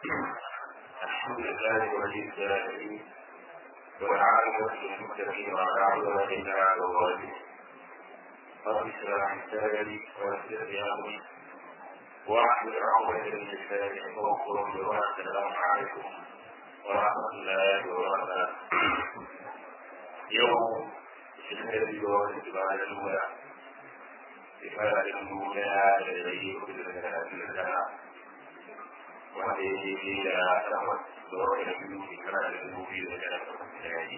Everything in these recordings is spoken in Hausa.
الحمد لله ولي الصالحين والعاقبة للمتقين ولا عدوان إلا على الظالمين رب اشرح لي صدري ويسر لي أمري واحلل عقدة من لساني يفقهوا قولي والسلام عليكم ورحمة الله وبركاته يوم الذي هو الاعتبار الأولى إفادة الأولى الذي يخرج لنا wanda ya daidai da takwas da wata da biyu shekara da dubu biyu da tara da yaji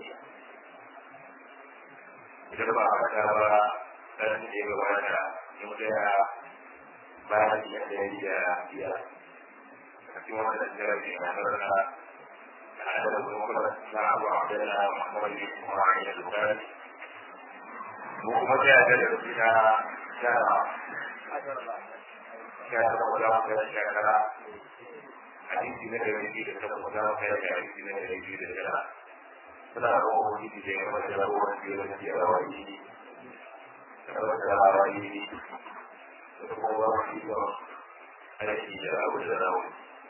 idan ba a fata ba ɗan da ya gabata mun gaya bayan da ya yi da biyar a cikin wata da jira ke na sarrafa da adadin kuma na abu a wadanda muhammad bin kuma ya dogara mu kuma gaya da da su ta shara shara da wadda da shekara hadisi na dari biyu da takwas za mu kai da hadisi na dari biyu da tara suna da wani hadisi da ya mata da wani biyu da ke rawayi da wata rawayi da kuma wani da aiki da abu da rawayi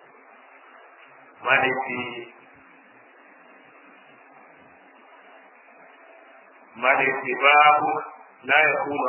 malaki malaki babu la ya kuma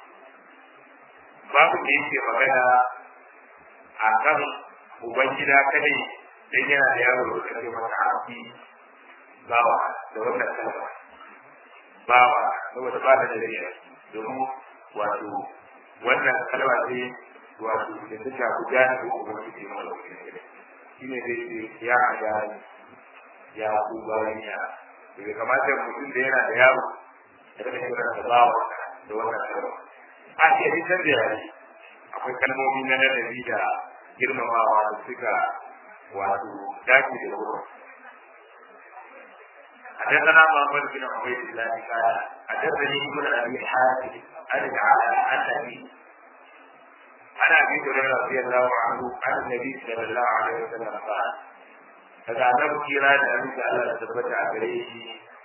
babu da yake magana a kan ubangida kadai dan yana da yaro da kake masa haƙi bawa da wannan kalma bawa saboda ba da dariya domin wato wannan kalma ce wato da ta shafi jani ko ubangiji mai lauki shi ne zai ce ya ajani ya ku bayan ya daga kamata mutum da yana da yaro da kake kira da bawa da wannan kalma a ce hitar da yare akwai kalmomi na ladabi da girmamawa da suka wato dace da wurin حدثنا محمد بن عبيد الله قال حدثني ابن ابي حاتم عن العالى عن ابي عن ابي هريره رضي الله عنه عن النبي صلى الله عليه وسلم قال daga annabi kira da abin da Allah ya tabbata a gare shi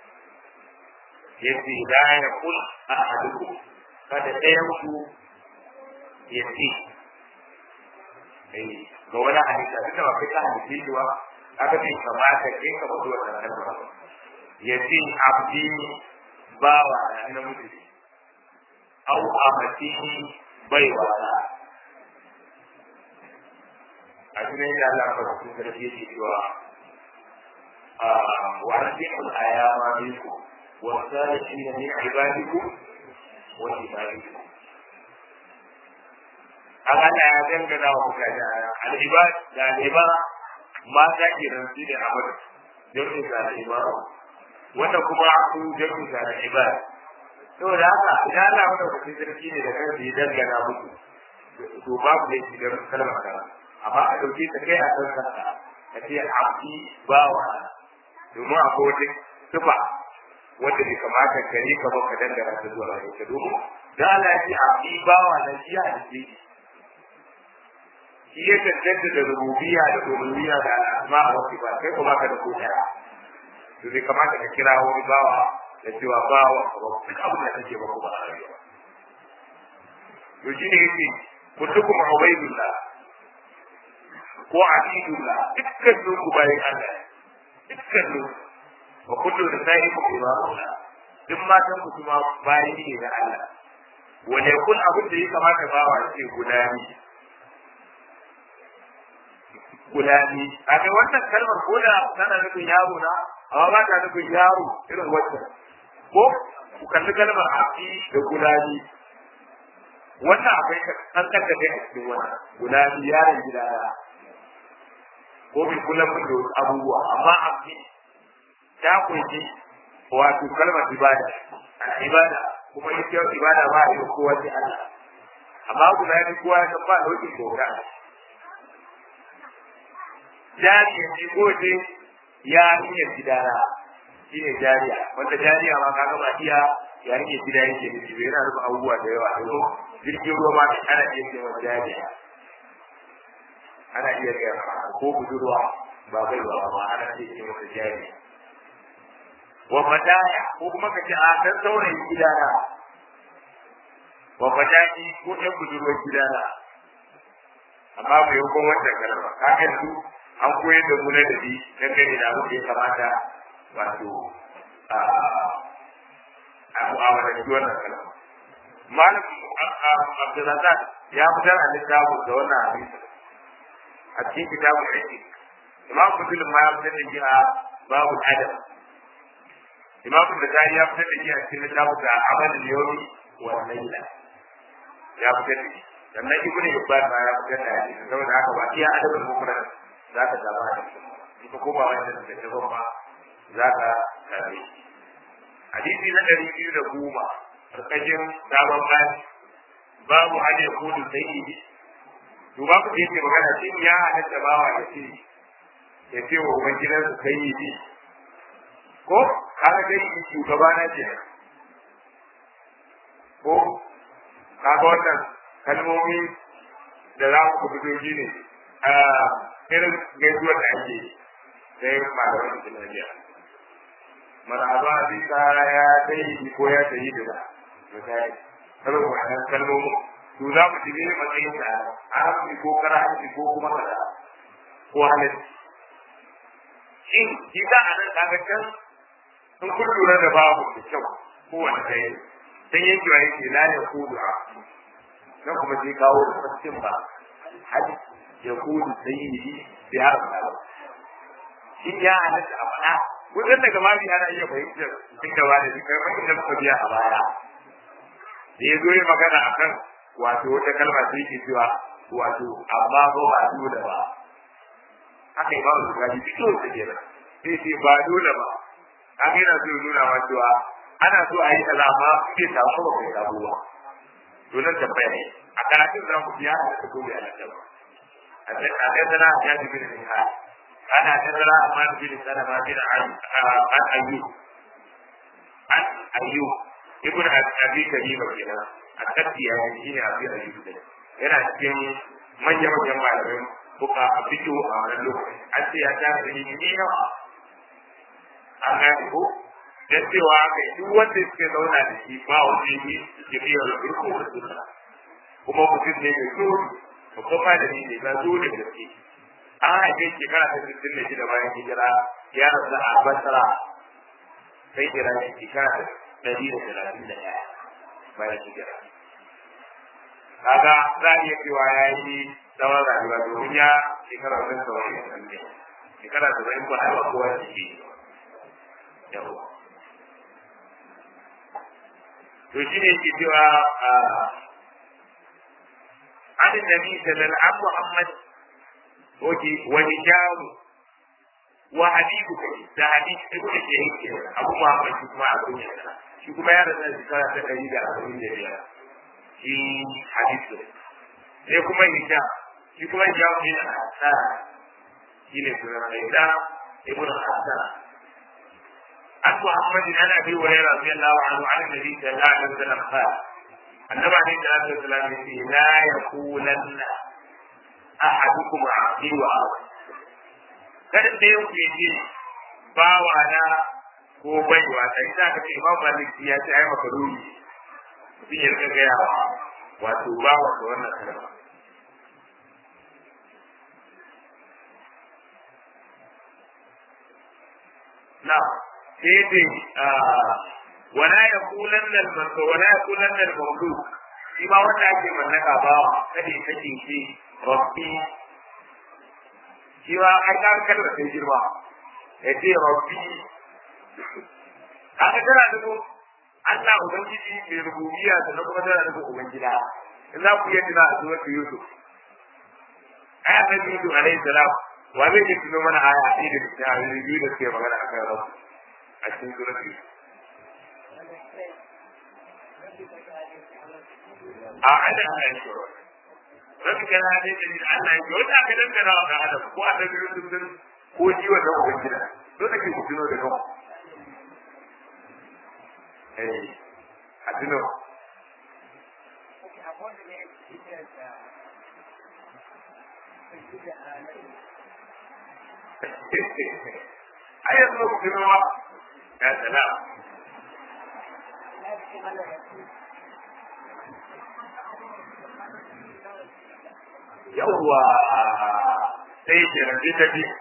yace la yaqul ahadukum kada ɗayan ku yace ga wani hadisa duka ba kai ka hadisi shi ba aka ce kamata kai ka fito wannan kalma ya ce abdi bawa na namiji au amati bai wala a cikin da Allah ka cikin sarki yake cewa wa arsiqul ayama minkum wa salihin min ibadikum wa ibadikum an ana ya dangana wa mutane al'ibad da al'ibara mata ke nan su ne amur jami'in da al'ibara wanda kuma su jami'in da al'ibad saboda haka idan ana wanda kuɗi sarki ne da kansu ya dangana musu to babu ne shi da kalmar kara amma a ɗauke ta kai a kan kasa ka ce abdi bawa domin akwai wata tufa wanda bai kamata gare ka ba ka dangana ta zuwa ga ita domin da Allah ya ce abdi bawa na shi a jiki shi ya tantance da rububiya da uluhiyya da asma wa sifat kai kuma ka da koda to bai kamata ka kira wani bawa da cewa bawa ba duk abin da kake ba kuma a rayuwa to shi ne yake kullukum ubaydullah ko abidullah dukkan su ku bayin Allah dukkan su wa kullu nisaikum ibadullah duk matan ku kuma bayi ne da Allah wanda kun abin da ya kamata bawa ce guda ne gulami a kai wannan kalmar ko da tana nufin yaro na amma ba ta nufin yaro irin wannan ko ku kalli kalmar abdi da gulami wannan akwai kankan da kai a cikin wannan gulami yaron gida ya ko bi kullum da wasu abubuwa amma abdi ta kunshi wato kalmar ibada ibada kuma ita ibada ba a yi kowa sai Allah amma gulami kowa ya san ba daukin bauta jariya ce ko ce ya hanyar gidana shi ne jariya wanda jariya ma kaga ba iya ya hanyar gida yake nufi bai yana nufin abubuwa da yawa yanzu jirgin ruwa ma ana iya cewa jariya ana iya gaya ko budurwa ba bai ba amma ana iya cewa jariya wa fataya ko kuma ka ce a dan saurayin gidana wa fataki ko ɗan budurwar gidana amma bai yi kuma wannan kalma ka ga su an koyar da mu ladabi dangane da abin da ya kamata wato a mu'amalanci wannan kalma malam abdulrazak ya fitar a littafin da wannan hadisi a cikin kitabun aiki imam muslim ma ya fitar da shi a babu adam imam da tari ya fitar da shi a cikin littafin da amalin yomi wa laila ya fitar da shi sannan ibnu hibban ma ya fitar da hadisi saboda haka ba iya adabul mufrad za ka zaba hadisi in ka koma wannan da ta ba za ka same shi hadisi na ɗari biyu da goma karkashin sabon bani babu hanyar kudu sai yi to ba ku yake magana shi ya halatta bawa ya ce ya ce wa ubangidansa sai yi ko kaga dai shugaba na ce ko kaga wannan kalmomi da za ku fito shi ne a irin gaisuwar da ake sai malaman islamiyya marhaba bika ya sai ko ya sayi da misali saboda wannan kalmomi to za mu shige matsayin da arabi ko karanci ko kuma kaza ko halitta shin shi za a nan kaga can sun kun lura da babu da kyau ko wani ɗaya sai yanki wa yake la ya kudu a nan kuma sai kawo da fassin ba hadi ya kudu sai yi bi har ba shi ya halatta a faɗa kusan daga ma bi ana iya fahimtar duk da wani duk kai mai da muka biya a baya da ya zo yi magana a kan wato wata kalma sai yake cewa wato amma ba ba dole ba haka imamu bukari fito da ke nan sai ce ba dole ba haka yana so nuna ma cewa ana so a yi kaza amma bai samu ba bai samu ba to nan tambaya ne a karatun za mu biya da ta dole a nan ba a ɗaya sana ya ji bin da أنا حدثنا عمار بن سلمة بن عن أيوب عن أيوب ابن أبي كريمة كنا التبتي يعني شيء أبي أيوب ده yana cikin manyan manyan malamin buka a fito a wannan lokaci an ce ya ta da ne yawa an gane ko da cewa kai duk wanda suke zauna da shi ba wani ne ke biya da irko da sunna kuma mutum ne mai tsoro babban malami ne ba zo da gaske an haife shekara ta sittin da shida bayan hijira ya rasu a basra sai jira ne shekara ta ɗari da talatin da ɗaya bayan hijira kaga za a iya cewa ya yi tsawon rayuwa domin ya shekara wajen tsawon ya sanne shekara ta bayan ba haifa kowa da ke yawa to shi ne ke cewa an nabi sallallahu alaihi Muhammad oke wani jamu wa habibu kai da habibu ibn shahid abu muhammad shi kuma abu ne shi kuma ya rasa shekara ta ɗari da arba'in da biyar shi habibu sai kuma hija shi kuma jamu ne a hasara shi ne sunan hija ibn hasara عن محمد عن ابي هريره رضي الله عنه عن النبي صلى الله عليه وسلم قال النبي عليه الصلاه والسلام لا يقولن ahadukum abdi wa awa kada da yau ke ji bawa na ko baiwa sai za ka ce imam malik ya ce ai maka ruhi mutum ya rika gaya wato bawa da wannan kalma na sai dai wala yaqulanna al-mardu wala yaqulanna al-mamluk shi ma wanda ake mallaka bawa kada ya kace shi rabbi shi ma ai ka kalmar sai girma ya ce rabbi kaga tana da Allah ubangiji mai rububiyya da kuma tana da ubangida in za ku yi tuna a surat Yusuf ai annabi Yusuf alaihi salam wa zai yi tuno mana aya ɗaya da cikin ayoyi biyu da suke magana akan rabu a cikin surat Yusuf a ana ana yi rabbi kana dai da Allah ya wata ka dangana wa ga Adam ko a da sun ko ji wa da ubangida dole ke ku tuno da kanku eh a tuno ai yanzu ku tuno wa ya salam yawwa sai ke nan sai ta biyu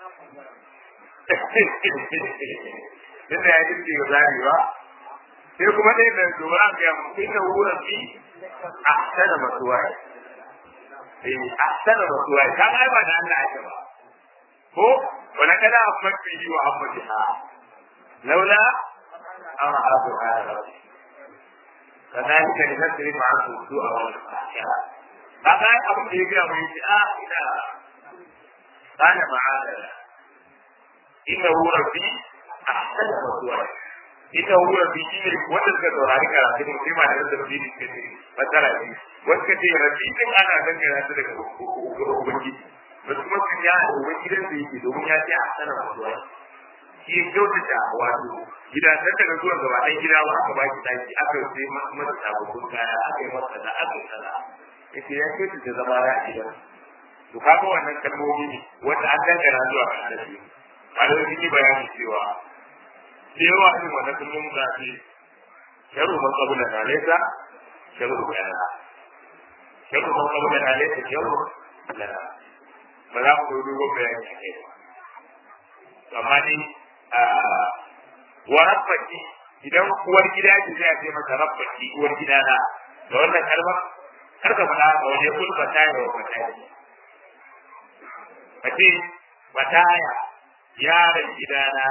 inda ya ji ce zari ba sai kuma dai da zuwa an ga mu inda wurin bi ahsana masuwa eh ahsana masuwa ka ga ba da Allah ake ba ko wala kada afmat bi wa afatiha laula an abu hada كذلك لنسرف عنه السوء والفحشاء هذا أبو يقرأ ويقول آه إلى قال معاذ إنه ربي أحسن مثواي إنه ربي إنه وتلك دوراني كلا كده فيما نزل فيه كثير مثلا وكثير ربي إن أنا أذكر هذا لك أبوكي بس kuma sun ya أبوكي da su yake domin ya ce a sanar masuwa shi ya kyautata wato gida nan daga zuwa gaba ɗan gida ba aka baki daki aka sai masa sababbin kaya aka yi masa da aka yi kaza yace ya kyautata zama ya gidan to kaga wannan kalmomi ne wanda an dangana zuwa ga annabi malamai sun yi bayani cewa da yawa irin wannan kalmomi za su sharu man qabla na laysa sharu lana sharu man qabla na laysa sharu lana ba za mu dogo bayani a kai ba amma ni wa rabbaki idan uwar gida ce sai a ce mata rabbaki uwar gida na da wannan kalmar kar ka faɗa ga wani kulba ta yi wa mata kace mataya yaron gidana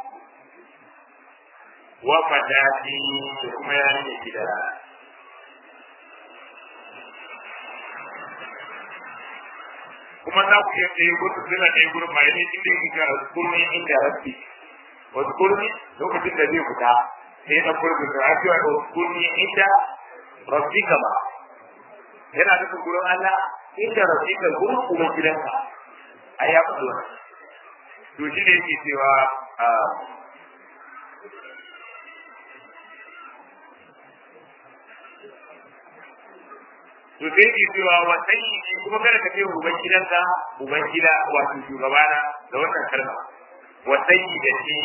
wa fatati da kuma yaron gidana kuma za ku iya tsaye gudu suna ɗaya gudu mai ne inda yake ga kurmi inda rabbi wasu kurmi lokacin da zai fita sai na kurmi da ake wa wasu kurmi inda rabbi kama yana nufin gurin Allah inda rabbi ka gurin kuma gidanka a ya faɗo to shi ne yake cewa to sai ke cewa wa sayyidi kuma kada ka ce uban gidanka uban gida wato shugabana da wannan kalma wa sayyidati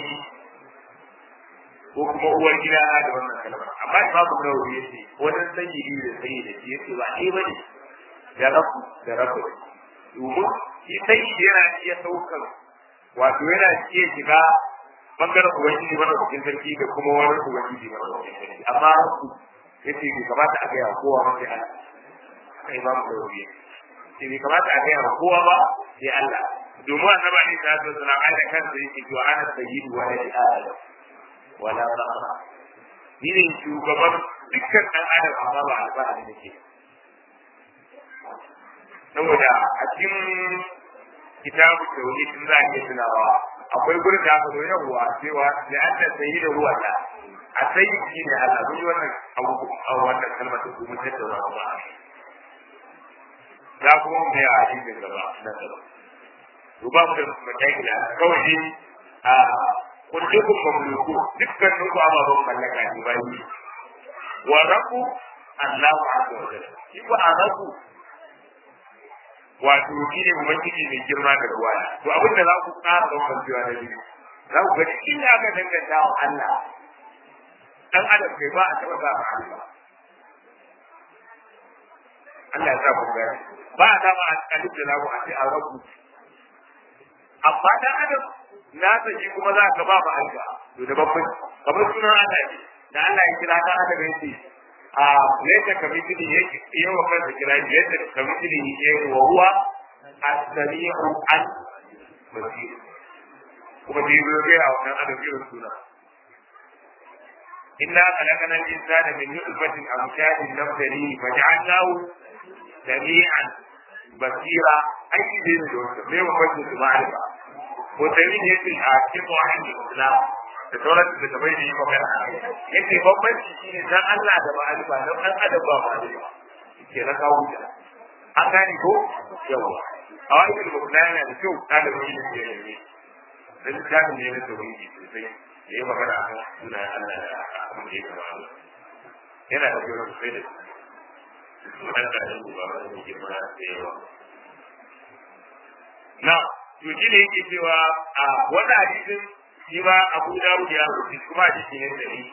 ko kuma uwar gida da wannan kalma amma babu nawawi yace wannan sayyidi da sayyidati yace ba ɗaya bane da rabu da rabu domin shi sayyidi yana iya saukar wato yana iya shiga bangaren ubangiji mana cikin sarki da kuma wani ubangiji mana cikin sarki amma rabu yace bai kamata a gaya kowa mafi Allah haka imamu da wuri sai bai kamata a gaya kowa ba sai Allah domin annabi ne ta zo suna aida kansa yake cewa ana sayyidu wa ladi adam wala fakhra ni ne shugaban dukkan dan adam amma ba alfahari nake saboda a cikin kitabu tauhid in za a iya tunawa akwai gurin da aka zo yawwa cewa da anna sayyidu huwa Allah a sayyidi ne Allah mun yi wannan abu a wannan kalmar da kuma tattauna ba za kuma mu yi a hadisin gaba na gaba to ba mu da mataki da kawai dai a kullukum mamluku dukkan ku ababen mallaka ne bai wa rabbu Allahu azza wa jalla shi ko arabu wato shi ne ubangiji mai girma da ruwa to abin da za ku ƙara ɗaukar cewa da biyu za ku ga inda aka danganta wa Allah dan adam kai ba a taɓa ba Allah Allah ya sa ku gani ba a dama a alif da lagu a ce a rabu amma dan adam na ta shi kuma za ka ba ba alba to da babban kamar sunan Allah ne da Allah ya kira dan adam yace a yadda kamitini yake yawa kansa kira yadda kamitini yake wa huwa as-sami'u al basir kuma da yi ga wannan adam irin suna إنا خلقنا الإنسان من نطفة أمشاج نبتليه فجعلناه سميعا بصيرا أي شيء من ليه مفجر معرفة وتمين يسي حاكم عن الإسلام da sauran da ta bai da yi magana yake bambanci shi ne dan Allah da ma'arifa dan dan adam ba ma'arifa ke na kawo ta an gane ko yawa a wani da kuma yana da kyau ta da wani da ke yi dan jami'in ne na tauhidi sosai da ya magana a kan suna Allah da abin da ya gaba Allah yana da kyau sosai da wannan da yin ba wani girma da yawa na to shi ne yake cewa a wannan hadisin shi ma Abu Dawud ya rubuta kuma hadisi ne da ni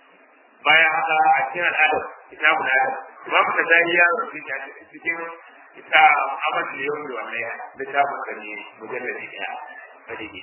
bayan haka a cikin al'adar kitabun adam Imam Tabari ya rubuta cikin ita Ahmad da yau da wannan littafin da ne mujalladi ɗaya hadisi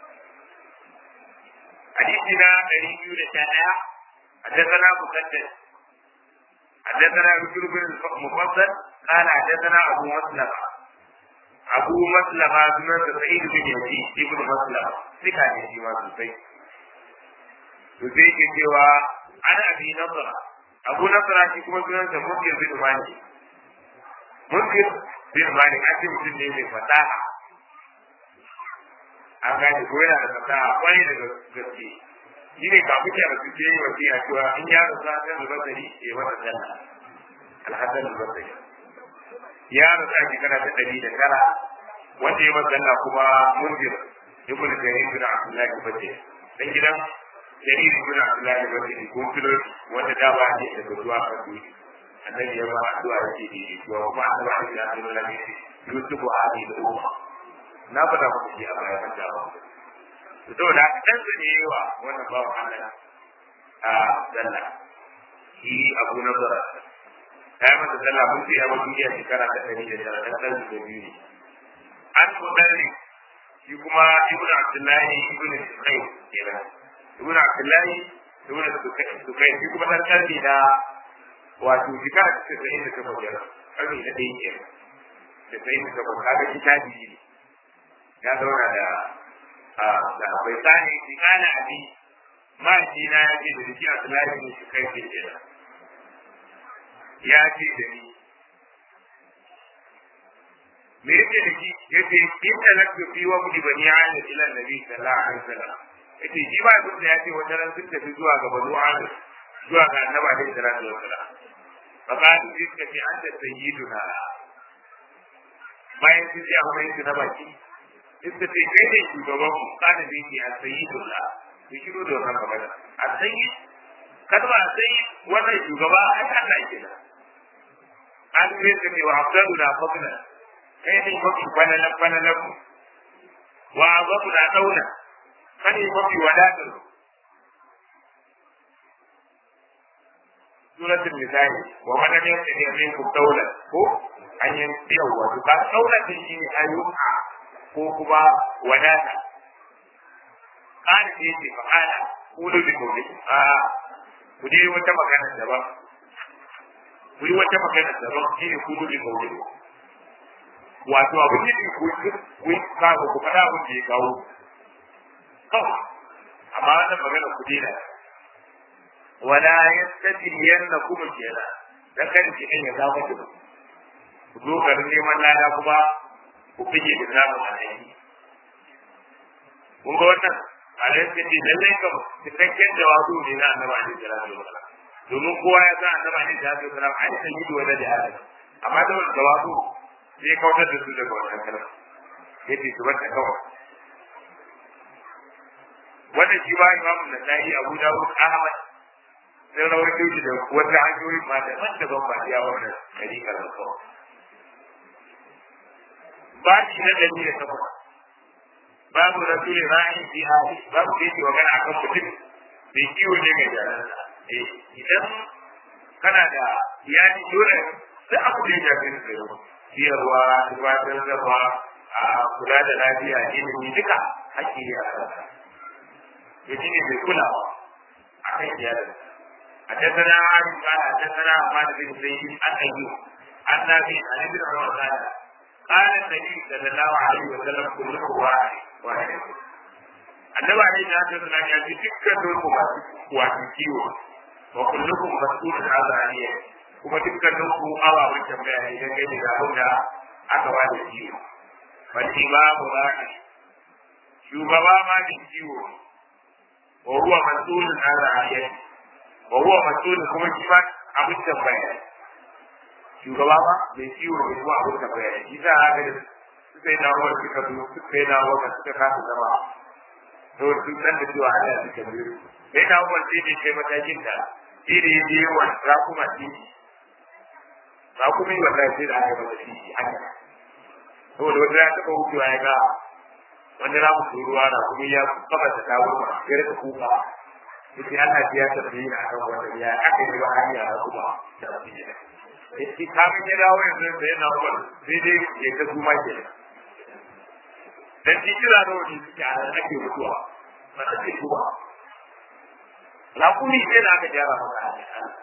hadisi na ɗari biyu da sha ɗaya حدثنا مسدد حدثنا بشر بن المفضل قال حدثنا ابو مسلمه ابو مسلمه بن سعيد بن يزيد ابن مسلمه ثقه ne shi ma sosai to sai ke cewa ana abi nasara abu nasara shi kuma sunansa munkir bin malik munkir bin malik a cikin mutum ne mai fasaha an gane ko yana da fasaha kwarai da gaske shi ne kafin ya rasu ke yi wasiya cewa in ya rasu a kan albasari ya masa janna alhassan albasari ya rasu a shekara ta ɗari da tara wanda ya masa janna kuma munzir ibn jarir bin abdullahi bace dan gidan jarir bin abdullahi bace ko kilo wanda da ba ne da zuwa a duniya annabi ya ba addu'a yake da shi to kuma annabi ya ce da Allah ne yusufu hadi da umma na fada muku shi a bayan jawa saboda dan su ne wa wannan bawan Allah a dalla shi abu na zara ya masa dalla mun ce a duniya shekara ta ɗari da tara dan dan da biyu ne an mudalli shi kuma ibnu abdullahi ibnu sukai kenan ibnu abdullahi ibnu sukai shi kuma dan karni da wato shekara ta ɗari da takwas kenan karni na ɗaya kenan da ɗari da takwas kaga kitabi ne ya zauna da da bai sani shi kana abi ma shi na ya ce da shi a tsalari ne shi kai ke kenan ya ce da ni me yake da shi yace in talaktu fi wa mudi bani ala ila nabi sallallahu alaihi wasallam yace shi ba duk da yace wata ran sun tafi zuwa ga banu ala zuwa ga annabi alaihi salatu wasallam fa ka ji suka ce an da sayyiduna bayan sun ce amma yake na baki suka ce kai ne shugaban mu kana da yake a sayyidullah ku shiru da wannan magana a sayyid kalma a sayyid wannan shugaba ai Allah ke da an ce ne wa afdaluna fadlan kai ne mafi fananan fananan wa azabu na dauna kai ne mafi wadatar suratul nisa'i wa man lam yastati minkum dawla ko an yi yawa to ka daula din shi ayyuka ko kuma wadata kana ce ce fa kana kudu bi gobe a ku dai wata magana daban ku yi wata magana daban shi ne kudu bi gobe wato abin da ku ku kawo ku fada abin da ya kawo kawai amma wannan magana ku dena wala yastatiyannakum kenan dan kan ki ne ya zama ku ku zo garin neman lada kuma ku fige da zamu alai kun ga wannan alai sai ce lallai kam cikakken jawabu ne na annabi alaihi salatu wasallam domin kowa ya san annabi alaihi salatu wasallam ai sai yi wanda da adam amma da wannan jawabu sai kautar da su daga wannan kalma yace su bata kawai wannan shi ba imamu nasai abu dawud ahmad sai rawaito shi da wata hanyoyi ma da wanda ban ba ya wannan dariƙar da kawai ba shi na ɗari da takwas babu rasulun ra'ayin fi hali babu da yake magana akan mutum bai kiwo ne mai jaransa eh idan kana da iyali dole duk abu da ya shafi su da yau ciyarwa tufatar zama a kula da lafiya ilimi duka hakki ne a kansa to shi ne mai kulawa a kan iyalinsa حدثنا عن قال حدثنا عماد بن زيد عن ايوب عن نافع عن ابن عمر قال قال النبي صلى الله عليه وسلم كلكم واحد واحد annabi alaihi salatu wasallam ya ce dukkan ku masu wato kiwo wa kullukum mas'ulun an ra'iyya kuma dukkan ku ababen tambaya ne dan gani da abin da aka ba da kiwo wal imamu ra'i shugaba ma da kiwo wa huwa mas'ulun an ra'iyya wa huwa mas'ulun kuma shi ma abin tambaya shugaba ba mai kiwo ne kuma abin tambaya shi za a ga suka yi na ruwan suka zo suka yi na ruwan suka kasa zama to sun san da cewa Allah suka biyo sai na ruwan sai ne kai matakin da shi da ya je wa rakuma titi rakuma yi wallahi sai da aka masa titi haka saboda wanda ya taɓa wucewa ya ga wanda za mu turuwa na kuma ya kama ta kawo ya rika kuka yake Allah ya tafi na kan wanda ya aka yi wa hanya kuma da abin da shi kamin ya dawo yanzu da yana umar sai dai ya ta kuma ke dan shi kira da wani suke a nan ake mutuwa ba ta ce kuma lakuni sai da aka gyara maka a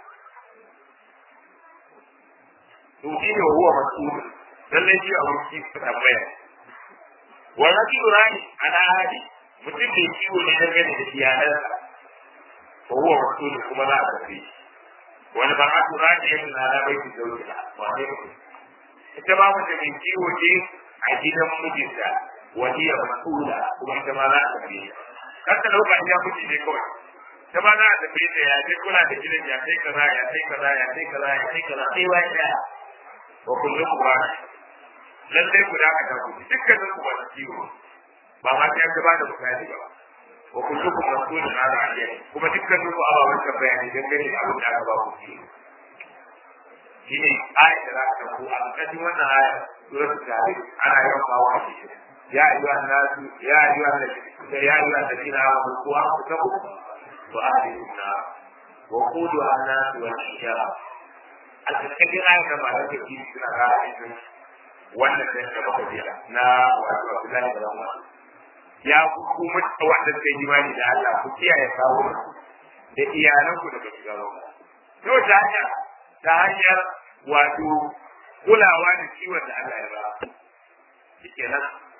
to shi ne huwa mas'ul lallai shi a wurin ka tambaya wa rajulu rani ana hadi mutum da kiwo ne na gani da iyalansa fa huwa mas'ul kuma za a tafi wani ba a tura da yin na bai ki zauki da wane mutum ita ba mu da mai kiwo ce a gidan mijinta wani ya mas'ula kuma ita ma za a tafi kar ta dauka iya miji ne kawai ta ma za a tafi da ya sai kula da gidan ya sai kaza ya sai kaza ya sai kaza ya sai kaza sai wai daya wa kullukum rani lallai ku da aka ku dukkanin ku masu kiwo ba ma sai an ba da misali ba wa kullukum mas'ulun an ra'iyati kuma dukkanin ku ababen tambaya ne dangane da abin da aka ba ku kiwo shine ayat da za ka ku a ƙarƙashin wannan aya suratul tahrim ana yawan kawo a cikin ya ayyuha nasu ya ayyuha ya ayyuha alladhina amanu qu anfusakum wa ahlikum nar wa quduha an-nas wal hijara a cikin ayat da ba ta ke suna ƙara aikin wannan da ta baka biya na wato Abdullahi da Rahman ya ku kuma wanda suka yi imani da Allah ku kiyaye kawo da iyalan ku daga shiga ruwa to ta hanya ta hanyar wato kulawa da kiwon da Allah ya ba shikenan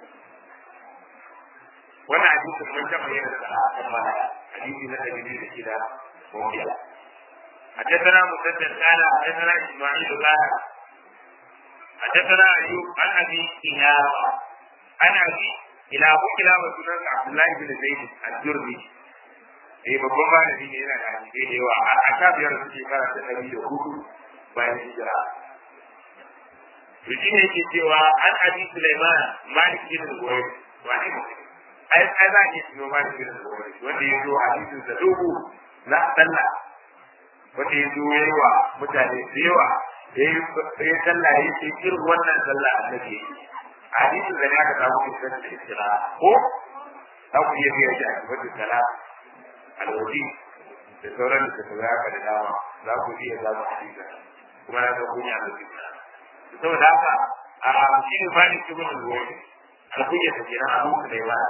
wannan hadisi mun taɓa yin da a kan hadisi na dalili da shida ko biya حدثنا مسدد قال حدثنا اسماعيل قال حدثنا ايوب عن ابي كلابه عن ابي كلابه كلابه سنن عبد الله بن زيد الجرمي eh babban malami ne yana da hadisi da yawa a ta biyar su shekara ta ɗari da hudu bayan hijira to shi ne yake cewa an abi Sulaiman Malik bin Zubair wani ai ai za ki tuno Malik bin Zubair wanda ya zo hadisin sa dogo na sallah wanda ya zo yayi wa mutane da yawa ya sallah ya ce irin wannan sallah annabi ya yi hadisin da ne aka samu kisan da istira ko za ku iya biya shi a kifatin sala alwaji da sauran da ta za ka da dama za ku iya za ku hadisa kuma na san kunya da zuciya saboda haka a shi ne fani su gudun ruwa alkunya ta kenan a muku da yawa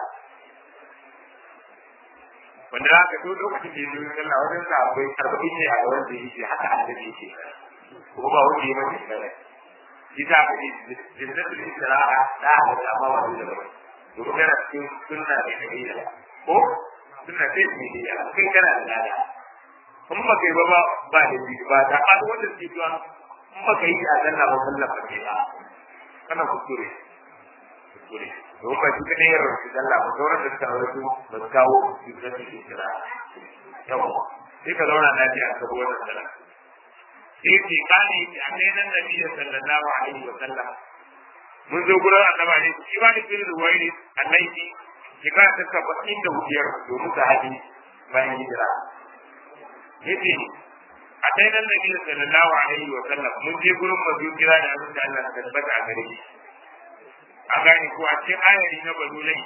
wanda za ka so lokacin da ya zo sallah wajen sa akwai arba'in ne a gaban da yake haka annabi yake kuma ba wanda ya mace shi ne shi ta ka ji jinnatul istiraha da ha da amma ba da ba domin yana cikin sunna ne da iya ko sunna ce ne da iya kai kana da lada in ba kai ba ba ba da bi ba ta ba wanda ke zuwa in ba kai a zanna ba sallah ba ke ba kana kuskure kuskure domin ba shi ka ne yaron shi sallah ba sauran da suka rasu ba su kawo jinnatul istiraha yawa sai ka zauna lafiya ka bi wannan sallah yake kane yake a kai nan nabi sallallahu alaihi wa sallam mun zo gurin annaba ne shi ba ni bin ruwayi annabi shekara ta saba'in da hudiyar domin ta haji bayan hijira yace a kai nan nabi sallallahu alaihi wa sallam mun je gurin mazu kira da abin da Allah ta tabbata a gare shi a gane ko a cikin ayari na bazulai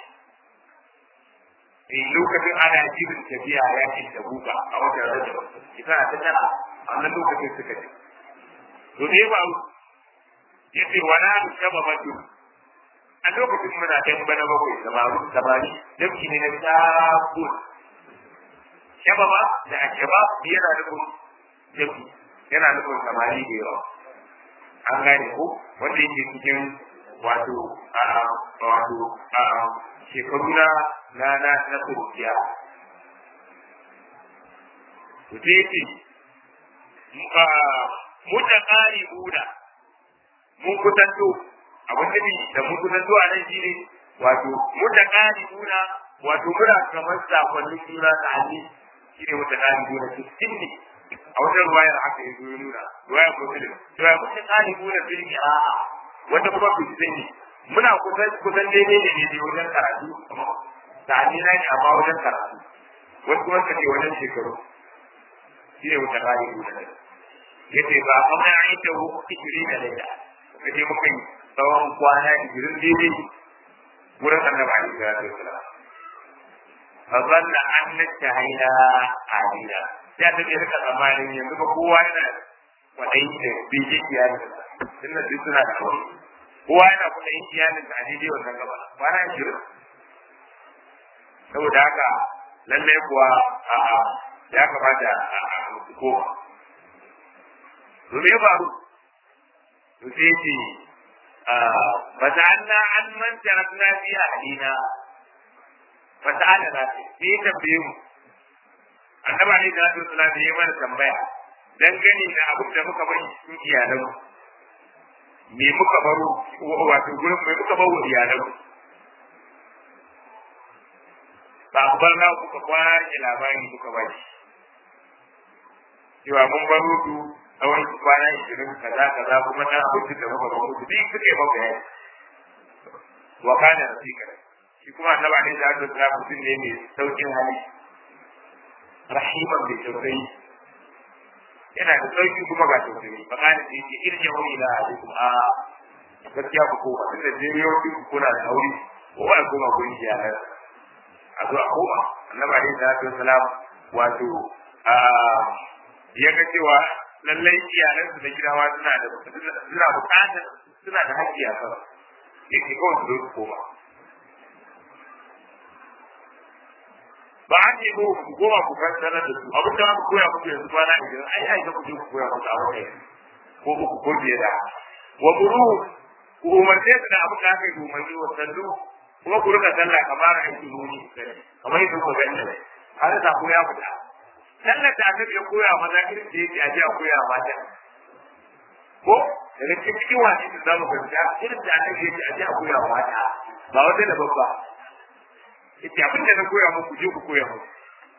eh lokacin ana jirin tafiya yakin da buka a watan rajab shekara ta tara a wannan lokacin suka ce to ne ba ya ce wa na shaba matu a lokacin muna ɗan bana bakwai samaru samari dabki ne na sabon shaba ba da a shaba yana nufin dabki yana nufin samari da yawa an gane ko wanda yake cikin wato a wato a shekaru na na na na kuruciya to sai yake mutakari buda mun kusanto abin da ni da mun kusanto a nan shine wato mutakari buda wato muna kamar sakonnin juna ta hali shine mutakari buda cikin ne a wajen ruwayar haka ya zo nuna ruwayar muslim ruwayar mutakari buda fil qira'a wanda kuma ku sani muna kusan kusan daidai ne ne wajen karatu ta hali na ne amma wajen karatu wasu kuma suka ce wajen shekaru shine mutakari buda yace ba kuma ya yi ta hukun ishirin da laila kaje muka yi tsawon kwana ishirin daidai wurin annabi alaihi salatu wasalam fa zanna an nastahaina alila ya ta ce rika tsammanin yanzu ba kowa yana kwaɗayi da bege iyalin tun da duk suna da aure kowa yana kwaɗayin iyalin da a daidai wannan gaba kwana ashirin saboda haka lallai kuwa a ya kamata a koma domin ba to sai ce fasa'alna an man tarakna fi ahlina fasa'ala na sai tambaye mu annaba ne da Allah sallallahu alaihi mana tambaya dangane da abin da muka bari cikin iyalan me muka baro wato gurin me muka baro iyalan ba ku bar na kuka kwashe labari kuka bari cewa mun baro su tsawon kwana ishirin kaza kaza kuma na abincin da muka baro su duk suke maka yayi wa kana rasika shi kuma annaba ne da Allah sallallahu alaihi mutum ne mai saukin hali rahiman bai tausayi yana da sauki kuma ga tausayi ba kana da yake irin yawon ila alaikum a gaskiya ku koma tun da jini yau ku kuna da aure ko ba koma ku yi iyalan a zo a koma annabi alaihi salatu wasalam wato a ya ga cewa lallai iyalan su da gidawa suna da suna bukatar suna da haƙƙi a kan yake kawai su zo su koma ba an yi ko ku goma ku fassara da su abin da aka koya muku yanzu kwana idan ai ai ga ku je ku koya muku a wani ko ku ko biye da wa buru ku umarce su da abin da aka yi umarni wa sallu kuma ku rika sallah kamar aiki nuni kamar yadda ku ga inda har da ku ya fita sallar da aka ya koya maza irin da yake aje a koya mata ko daga cikin wani da zamu fahimta irin da aka yake aje a koya mata ba wata da babba ita abin da na koya muku je ku koya muku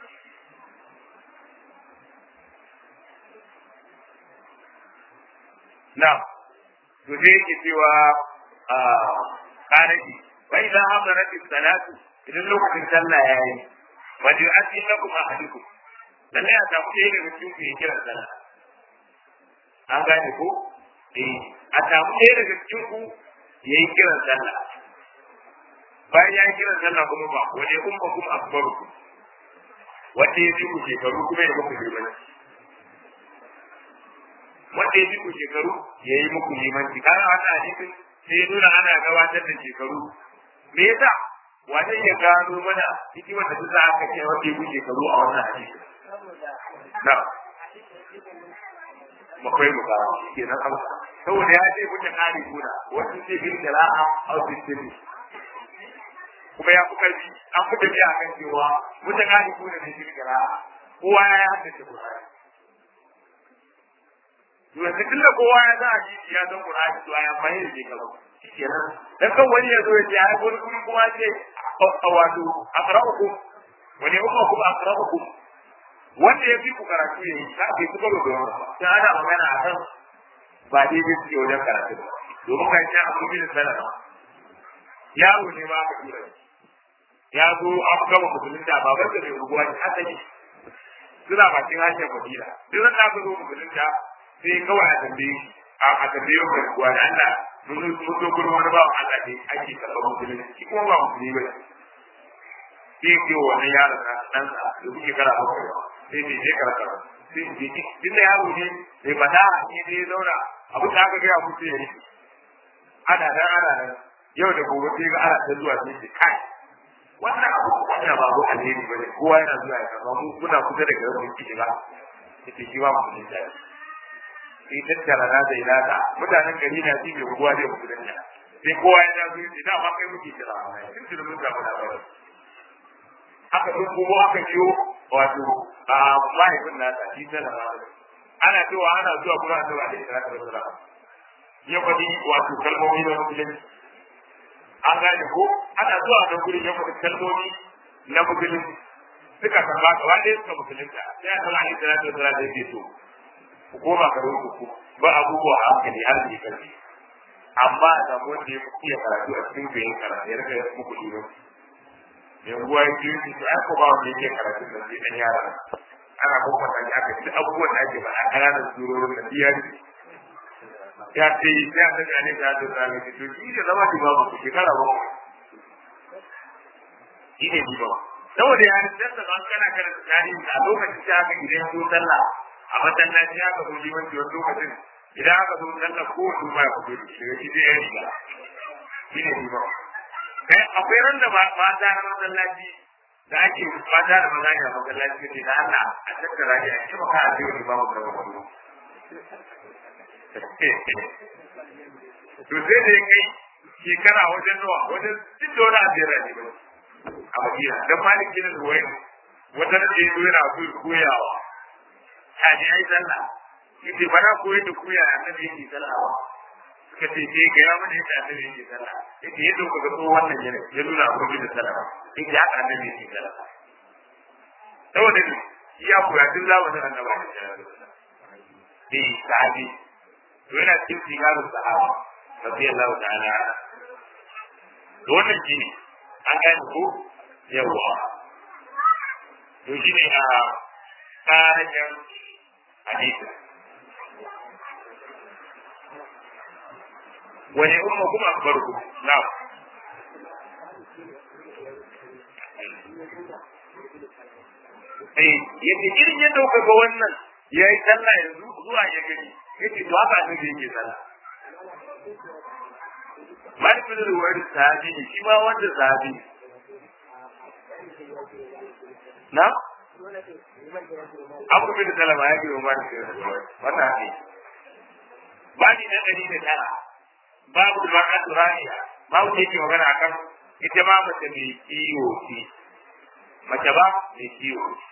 na to sai yake cewa a kanaji wa idan hadarat salatu idan lokacin sallah yayi wajen asin lakum ahadukum lalle a samu ɗaya daga cikin ku ya kira sallah an gane ko eh a samu ɗaya daga cikin ku ya yi kiran sallah bayan ya yi kiran sallah kuma ba wani umma kuma akbaru ku wanda ya fi ku shekaru kuma ya muku limanci wanda ya fi ku shekaru ya yi muku limanci kana wata hadisin sai ya nuna ana gabatar da shekaru me yasa wata ya gano mana hikimar da ta aka ce wanda ya fi shekaru a wannan hadisin na makwai mu kawo ke nan amsa saboda ya ce mutum kare kuna wasu ce bin jara'a a wasu kuma ya fi karfi an fi tafiya a kan cewa mutum kare kuna ne bin jara'a kowa ya haddace Qur'ani yanzu tun da kowa ya za a ji ya san Qur'ani to ya fahimta da shekaru kenan dan kan wani ya zo ya ce ai wani kuma ce wato aqra'ukum wani kuma kuma aqra'ukum wanda ya fi ku karatu ya yi ta bai kuma da yawa ba sai ana magana a kan ba daidai suke wajen karatu ba domin kan sha abu bin salama yaro ne ma aka tura ya zo an gama musulunta baban da mai unguwa ne asali suna bakin hanyar madina duk da aka zo musulunta sai kawai a tambaye a tambaye mai unguwa da Allah mun zo gurin wani bawan Allah ne ake karɓar musulunci shi kuma ba musulmi ba ne sai ke wani yaron na ɗansa da kuke kara bakwai sai ne je kara kara sai ne ji duk da yaro ne bai fada ne ne ya zauna abin da aka gaya musu ya yi ana nan ana nan yau da gobe sai ga ana ta zuwa sai ce kai wannan abu wannan ba abu alheri bane kowa yana zuwa ya kama mu kuna kusa da garin mun kici ba kace shi ba mu ne da sai tattara na da ilaka mutanen gari na ji mai ruwa zai mutu da sai kowa ya zo ya da ma kai muke kira tun da mun samu labarin aka ɗin kuma aka ciyo wato a mahaifin nasa shi ta da ana cewa ana zuwa kuma a zuwa da ita da sura ya faɗi wato kalmomi na musulunci an gane ko ana zuwa nan gurin ya faɗi kalmomi na musulunci suka karɓa gaba ɗaya suka musulunta sai a kama ne da sura da yake so ku koma ka rubu ku ba abubuwa a hankali har ne kalli amma da wanda ya iya karatu a cikin bayan karatu ya rika muku limanci yanguwa ya biyu su ai ko ba wanda yake karatun da sai dan yara ana kuma da aka ci abubuwan da ake ba a kananan surorin da biyar ya ce ya ta ga ne da da zama ki to shi da zama babu ku shekara ba shi ne ba saboda ya rinda da ban kana karanta tarihi a lokacin da aka gidan su sallah a masallaci aka zo limanci wani lokacin idan aka zo sallar ko su ma ya fito da shi shi zai yi riga shi ne liman kai akwai ran da mata na masallaci da ake mata da maza ne a masallaci ne da Allah a tattara ne a ci maka a ce wani babu da wani to sai da ya kai shekara wajen nawa wajen duk da wani ajiyar ne ba a madina dan malik bin ruwayn wata da ya zo yana so koyawa ta ji ai sallah yace ba na koyar da koya annabi yake sallah ba suka ce sai ga ya mana yadda annabi yake sallah yace yadda kuka ga wannan yana ya nuna abu da sallah yace haka annabi yake sallah saboda ne ya koya tun zamanin annabi sallallahu alaihi wasallam eh sahabi to yana cikin sigarin sahaba radiyallahu ta'ala to wannan shine an gane ko yawa to shine a tsarin hadisi wani umma kuma akbarukum na'am eh yace irin yadda kuka ga wannan yayi sallah yanzu zuwa ya gani yace to haka ne yake sallah Malik bin Ruwayr sahabi ne shi ma wanda sahabi na Abu bin Salama ya biyo Malik bin Ruwayr wannan haka Bani na ɗari da tara babu mar'atu raniya babu da yake magana akan ita ma mace mai kiwo ce mace ba mai kiwo ce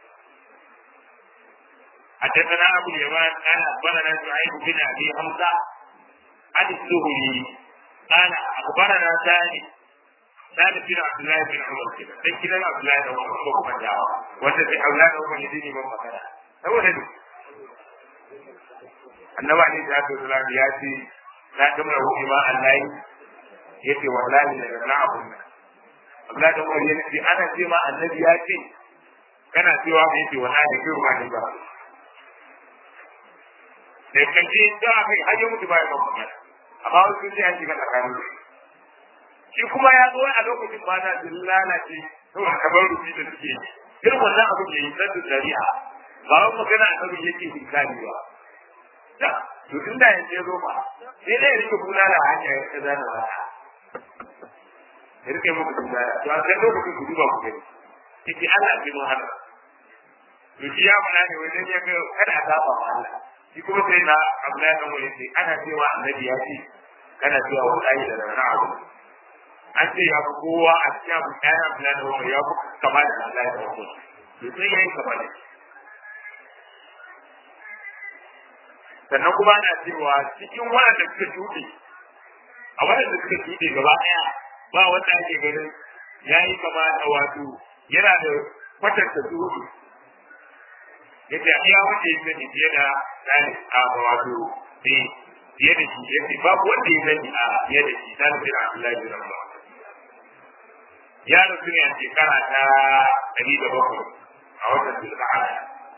حدثنا ابو اليمان قال اخبرنا سعيد بن ابي حمزه عن الزهري قال اخبرنا ثاني ثابت بن عبد الله بن عمر كده sai kidan Abdullahi da Umar ko kuma dawa wanda sai Abdullahi da Umar yake ban magana saboda ne annabi ali da Abdul Salam ya ce na kamar hu ma Allah yace wallahi daga na abun nan Abdullahi da Umar yace ana ce ma annabi ya ce kana cewa me yake wallahi kai ruwa ne ba da kanci da aka yi hajji mutu bayan ban magana amma wasu sun ce an shiga tsakanin shi kuma ya zo a lokacin mata sun lalace saboda kamar rufi da suke yi irin wannan abu ke yi na dariya ba wani magana a kan yake hinkali ba da to tun da yanzu ya zo ba sai dai ya rike kula da hanya ya ta zana ba ya rike muku kula da to a kan lokacin ku duba ku gani yake Allah ya mun haka to shi ya fara ne wajen ya ga kada a saba wa Allah shi kuma sai na Abdullahi dan wani sai ana cewa annabi ya ce kana cewa wallahi da rana abu an ce ya fi kowa a cikin abu ɗaya Abdullahi dan wani ya fi kama da Allah da wani to sai ya yi kama da shi sannan kuma ana cewa cikin waɗanda suka shuɗe a waɗanda suka shuɗe gaba ɗaya ba wanda ake ganin ya yi kama da wato yana da kwatanta shuɗe yace a iya wanda ya sani fiye da tsari a wato eh fiye da shi yace babu wanda ya sani a fiye da shi dan bin Abdullahi bin Umar ya rasu ne a shekara ta ɗari da bakwai a watan Zulqa'ada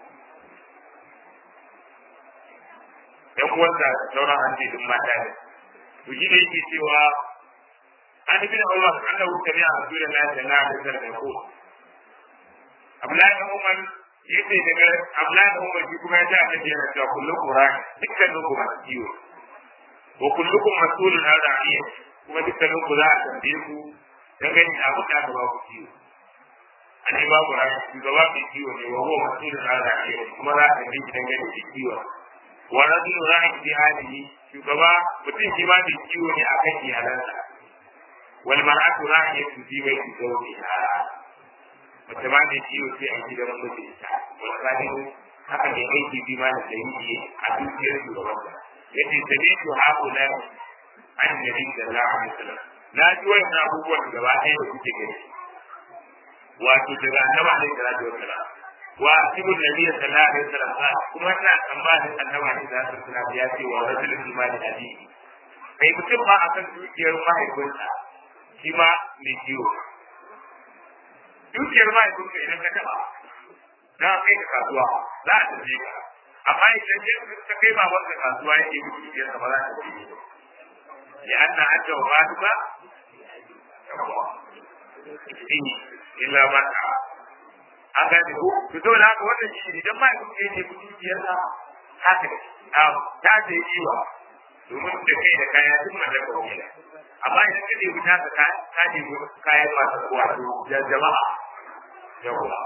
yan uwansa sauran hanci duk mata ne to shi ne yake cewa an bin Allah annahu sami'a Rasulullahi sallallahu alaihi wasallam ko Abdullahi bin Umar yace daga Abdullahi da Umar kuma ya ji annabi yana cewa kullu Qur'an dukkanin ku masu kiwo wa kullukum mas'ulun an ra'iyya kuma dukkanin ku za a tambaye ku dangane da abin da aka ba ku kiwo annabi babu ran shugaba mai kiwo ne wa huwa mas'ulun an ra'iyya kuma za a tambaye shi dangane da kiwo wa rajulun ra'in bi halihi shugaba mutum shi ma mai kiwo ne akan iyalansa wal mar'atu ra'iyatu fi baiti zawjiha wata ba mai ciwo sai a gidan mijinta wata ne haka ne aiki bi ma da sahihi a dukiyar shugabansa yace sabi to haku na annabi sallallahu alaihi wasallam na ji wannan abubuwan gaba ɗaya da kuke gani wato daga annabi alaihi salatu wasallam wa asibu nabi sallallahu alaihi wasallam kuma ina tsammanin annabi alaihi salatu wasallam ya ce wa rajulun imani abi kai mutum ma akan dukiyar mahaifinsa shi ma mai ciwo dukiyar mahaifinka idan ka taba na kai ka kasuwa za a tafi ka amma idan ya ka kai ba wanda kasuwa yake yi dukiyar ka ba za ta tafi ya anna adda wa matuka illa ma ta an gane ko to saboda haka wannan shi idan ma kun je ne kudi biyar sa haka ne a ta ce yiwa domin da kai da kaya duk mallaka ne amma idan ka nemi ta ka ka nemi kayan masu wato jama'a yawa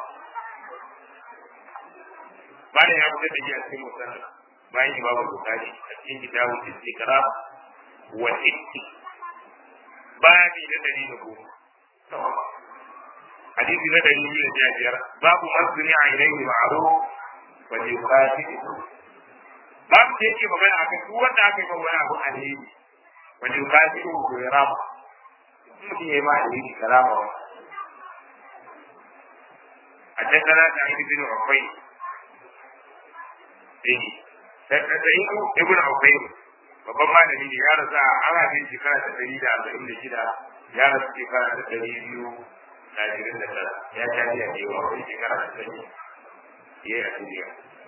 bayan ya fitar da shi a cikin musamman bayan imamu bukari a cikin kitabun istikra wa itti babi na dari da goma hadisi na dari biyu da biyar babu masuni a ilaihi ma'ruf wa yuqatil babu da yake magana akan duk wanda aka yi wani abu alheri wa yuqatil ko ya rama mutum ya yi ma alheri karama wa حدثنا سعيد بن عقيل eh sai ibn Ubayd babban malami ne ya rasa an haife shekara ta ɗari da arba'in da shida ya rasu shekara ta ɗari biyu da ashirin da tara ya sha biya da yawa wani shekara ta ɗari ya yi a duniya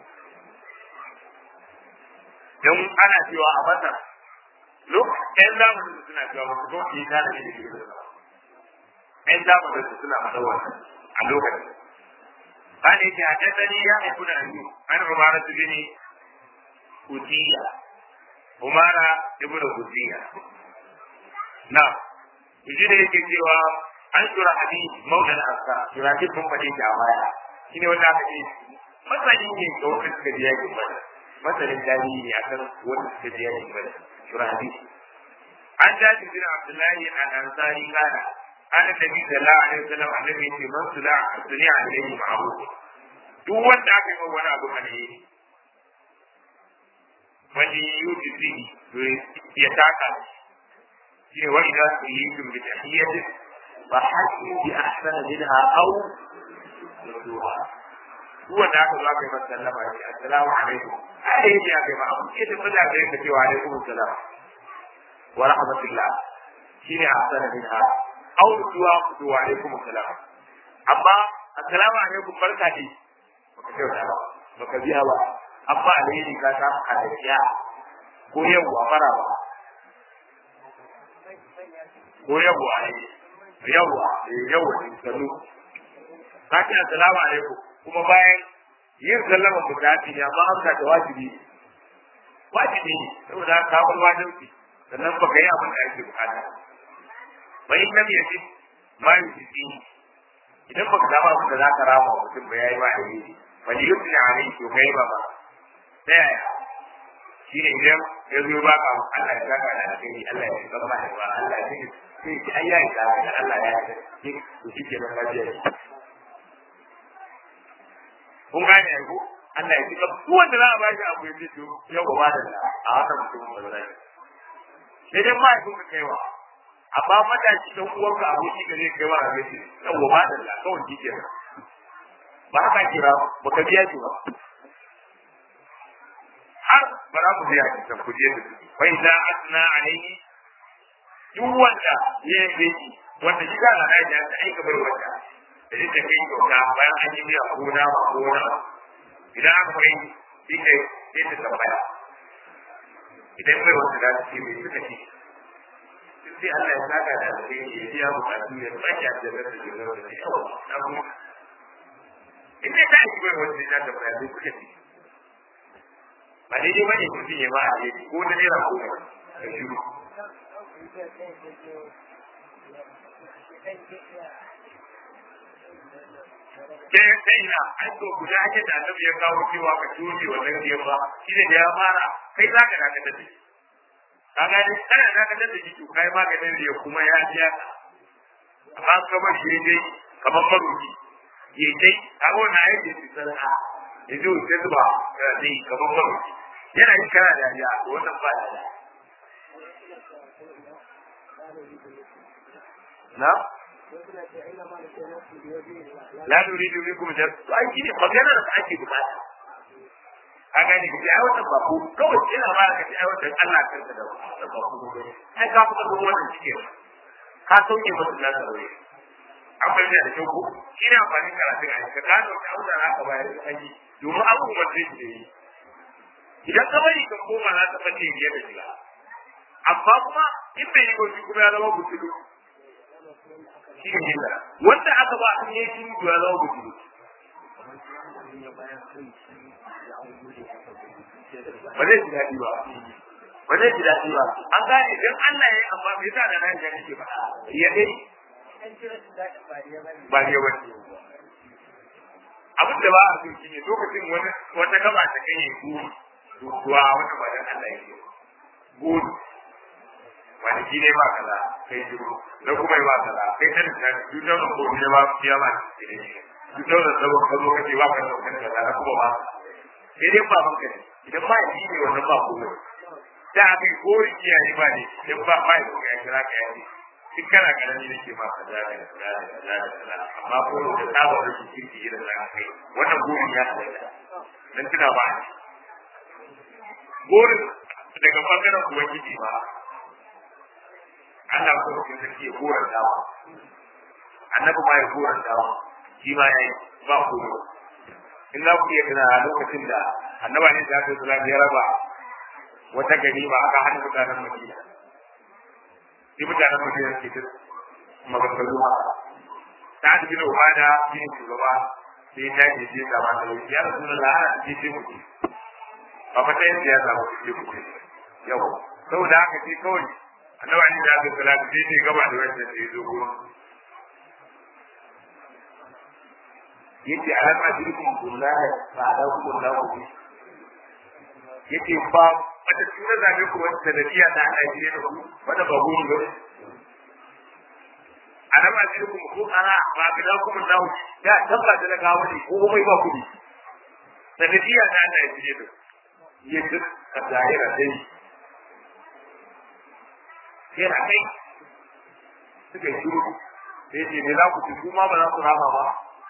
don ana cewa a mata lokacin zamanin su suna cewa ba su zo su yi tana ne da ke da ɗan zamanin su suna masawar a lokacin قال إذا حدثني يا ابن أيوب عن عمارة بن أتية عمارة ابن أتية نعم يجي da yake cewa an tura hadi maulan asa tura ke kun fadi da baya shine wanda aka ce masani ne ga wanda suka biya ki bada masanin dalili ne akan wanda suka biya ki bada tura hadi an jaji bin abdullahi al-ansari kana ana nabi sallallahu alaihi wasallam annabi ce man sula dunya alaihi ma'ruf duk wanda aka yi wani abu alheri wani yuti fihi to ya taka shi ne wani za su yi tun bi tahiyyati fa hasu bi ahsana minha aw yudduha duk wanda aka zo aka yi masa sallama ya ce assalamu alaikum alaihi ya kai ma abu ke da maza ka yanka cewa alaikum assalam wa rahmatullah shine ahsana minha aw duwa ku wa alaikum assalam amma assalamu alaikum barka dai baka kyauta ba baka biya ba amma alheri ka ta halayya ko yawwa fara ba ko yawwa ai yawwa yawwa din sallu ka ce assalamu alaikum kuma bayan yin sallama bukati ne amma amsa da wajibi wajibi ne saboda ka bar wajibi sannan baka yi abin da ake bukata bai lam yajid ma yujidi idan baka samu abin da zaka rama wa mutum ba yayi ma alheri wani yusni alai to kai ba ba ta yaya shi ne idan ya zo ba ka Allah ya saka da alheri Allah ya saka ba ba Allah ya saka sai ki ayya ya saka da Allah ya saka to shi ke nan lafiya kun gane ko Allah ya saka duk wanda za a ba shi abu ya ce to yau ba da a haka mutum ba zai sai dai ma ya kuma kaiwa amma matashi dan uwanka aboki da zai kai wa abinci yawa ba da kawai kike ba haka kira ba ka biya ki ba har ba za ku biya ki san kuje da fa idza asna alayhi duk wanda ya yi ki wanda shi ga na da ta aika bai wanda da ita kai kyauta bayan an yi biya ko na ba ko na idan aka bai shi kai sai ta tambaya idan bai wanda za su ce mai suka ce sai Allah ya saka da alheri ya biya bukatu ya sake da da da da da yawa abu in dai ka yi bai wanda ya da bayani kuke ci ba dai dai bane mutum ya ba a yi ko da naira ko da ka shiru sai sai na an so guda ake da annabi ya kawo cewa ka tushe wannan biyan ba shine da ya fara kai za ka dakatar da shi ka gani kana dakatar da shi to kai maganin da kuma ya biya ka amma ka bar shi dai kamar maroki ya dai a wannan aiki su sarka ya zo ya zuba ya dai kamar maroki yana yin kana da ya wannan ba da na la nuridu minkum jar to ai shine magana da ake bukata a gane ki ai wannan ba ku kawai ina ba ka ai wannan Allah kanka da ba ku ai ka fita gurin wannan cike ka sauke musu da sarwe an bai da kyau ko ina amfani karatun ai ka gano da auna za ka bayar da kai domin abubuwan da yake yi idan ka bari ka koma za ka fice biye da shiga amma kuma in bai yi gobe kuma ya zama butulu shi ne wanda aka ba an yi shi ya zama butulu ba zai ji daɗi ba ba zai ji daɗi ba an gane idan Allah ya yi amma bai sa da nan gani ke ba ya dai ba ne ba abin da ba a so shi ne lokacin wani wata gaba ta kai ne guri duwa wata ba dan Allah ya yi guri wani shi ne ba kaza kai jiro na kuma ba kaza kai kan ta dukkan ko ne ba ya ba dukkan da sabon kazo kake ba ka da kan kaza na kuma ba sai dai ba banka ne idan ba shi ne wannan ba komai da abin ko iyaye ba ne idan ba ba ya kira ka yi duk kana karami nake ma kaza da kaza da kaza da kaza amma ko da saba da shi kirki irin da kai wannan burin ya halatta dan tuna ba burin daga bangaren ubangiji ba Allah ko cikin sarki ya goran dawa annabi ma ya goran dawa shi ma yayi ba ku in za ku iya tuna a lokacin da annaba ne da Islam ya raba wata gari ba aka hana mutanen Madina sai mutanen Madina ke ta maganganu ma ta da bin Ubada shi ne shugaba sai ta ke je da mata ya Rasulullah ana ce ce ku ba fa ta yin siyasa ba ce ku yau saboda haka sai kawai annabi ali da aka salatu sai ne gaba da wannan da yazo gurin yace alam ajrikum billahi fa da ku da ku yace ba wata tuna zabe ku wata sanadiya da Allah ya da ku wanda ba gurin ba alam ajrikum ku ana ba ga ku mun dawo ya tabba da na gawo ne ko mai ba ku sanadiya da Allah ya da ku yace ka daira dai sai na kai suka yi shiru sai ce me za ku ci kuma ba za ku rama ba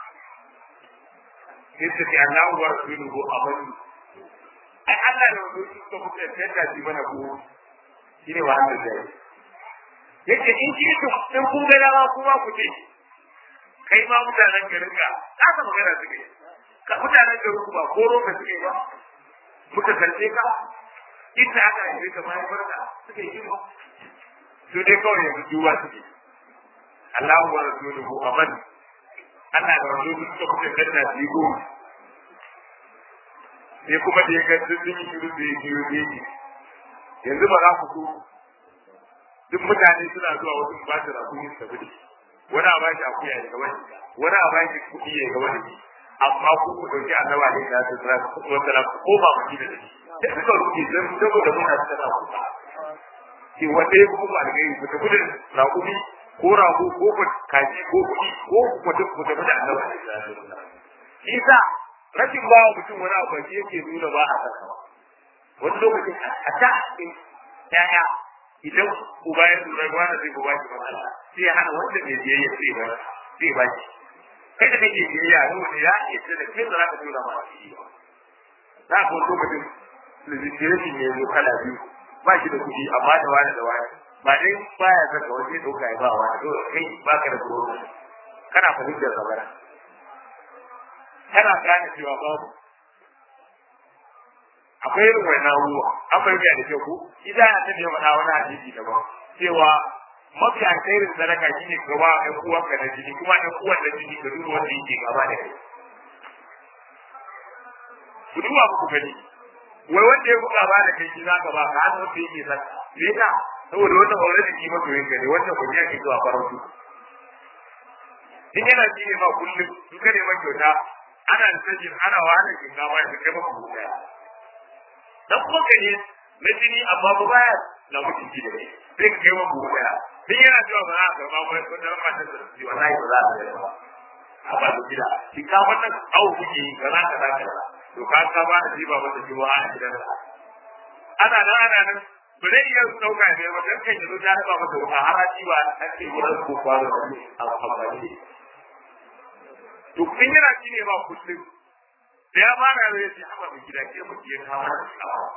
sai su ce Allah wa rasuluhu amanu ai Allah da wani su suka kuka tanda shi mana ku shi ne wannan da yake in ji to in kun ga dama kuma ku ce kai ma mutanen garin ka ka ta magana suke ka mutanen garin ku ba koro ka suke ba muka kalle ka inda aka yi ka bayan barka suke yi ba su dai kawai yanzu duba suke Allahu wa rasuluhu aman Allah da rasuluhu suka kuka danna su yi goma sai kuma da ya ga sun yi shiru da ya biyo geji yanzu ba za ku so duk mutane suna zuwa wasu ba su rasu yin tafi da wani a bashi akuya ya gaba da wani a bashi kuɗi ya gaba da shi amma ku ku ɗauki annaba ne da su tsara ku wata na ku koma mu da shi da suka rufe don saboda muna tsara ku ke wanda ya kuma alheri ku tafi da raƙumi ko rago ko kaji ko kuɗi ko ku tafi ku tafi da annaba ne da su isa rashin ba wa mutum wani abu shi yake nuna ba a saka wani lokacin a ta yaya idan uba ya lura ga wanda zai ba shi matsala sai ya hana wanda mai biyayya sai ba sai ba shi kai da kake biyayya ne wanda ya yadda da kai da zaka tura ma shi ba za ka wani lokacin legislation ne zo kala biyu ba shi da kuɗi amma da wani da wani ba dai baya saka wani ɗauka ya ba wani to kai ba ka da tsoro kana fahimtar zabara kana gane cewa babu akwai irin wannan abubuwa an fahimta da kyau ko idan ya tafiya faɗa wani hadisi daban cewa mafi alkhairin sadaka shine ka ba ɗan uwanka na jini kuma ɗan uwan na jini ka duba wanda yake gaba da kai ku duba ku gani wai wanda ya buga ba da kai shi zaka ba ka hannu wanda yake saka me yasa saboda wannan aure da ki masoyin ka ne wannan kuma yake zuwa farautu in yana ji ne ma kullum in ka neman kyauta ana da sajin ana wahala shinkafa ya kai maka buɗe dan kuma ka ne na jini amma ba baya na mutum ji da ne sai ka kai maka buɗe din yana cewa ba za a karɓa ba ko da ma ta ji wallahi ba za a kai ba amma da gida shinkafa nan awu kuke yi kaza kaza kaza to ka ka ba da jiba mata jiwa a gidan ana nan ana nan ba zai iya ɗauka ne ba dan kan yanzu ta raba masa wuta har a ba a ce wurin ko kwano a amfani to kun yana shi ne ba kullum da ya fara yau ya ce haba mai gida ke mutu ya kawo da shawa